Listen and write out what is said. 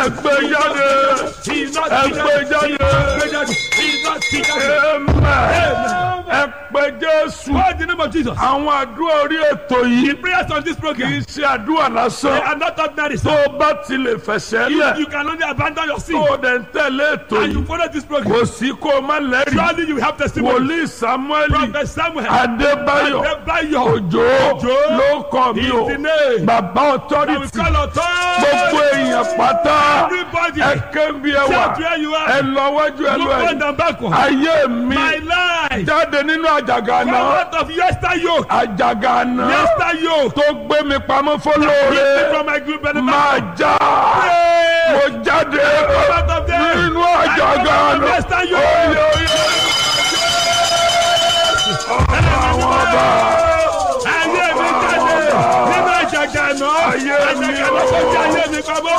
ẹgbẹ́ jáde ẹgbẹ́ jáde amen ẹgbẹ́ jésù Call the name of Jesus. àwọn àdúrà orí ètò yìí Prayers on this kì í program. ṣe àdúrà They lásán are not ordinary. tó sir. o bá ti lè fẹsẹ̀ If lẹ̀ you can only abandon your sin tó o dẹ̀ ń tẹ̀lé ètò and you yìí follow this program, kò sí kó o má lẹ́rìí surely you have testimony. wòlíì samuel Prophet Samuel, adébáyọ̀ Adébáyọ̀, òjò Òjó ló kọ́ mi is o the name. bàbá That we authority call authority. gbogbo èèyàn pátá Everybody, ẹ kébi ẹ wà shout where you ẹ are. lọ wájú ẹ Look lọ ẹ front and backward. ayé mi My life. jáde nínú àjàgà Come náà out of yester yoke. àjàgà náà Yester yoke. tó gbé mi pamọ́ Lift me fọlọ́ọ̀rẹ́ from my group benefit. máa já mo jáde Come out of there. nínú àjàgà I come out of náà yester yoke. oyè oyè àwọn ọba Ayé mi jáde nínú àjàgà náà. Ayé mi Àjàgà náà tó jẹ́ ayé mi pamọ́.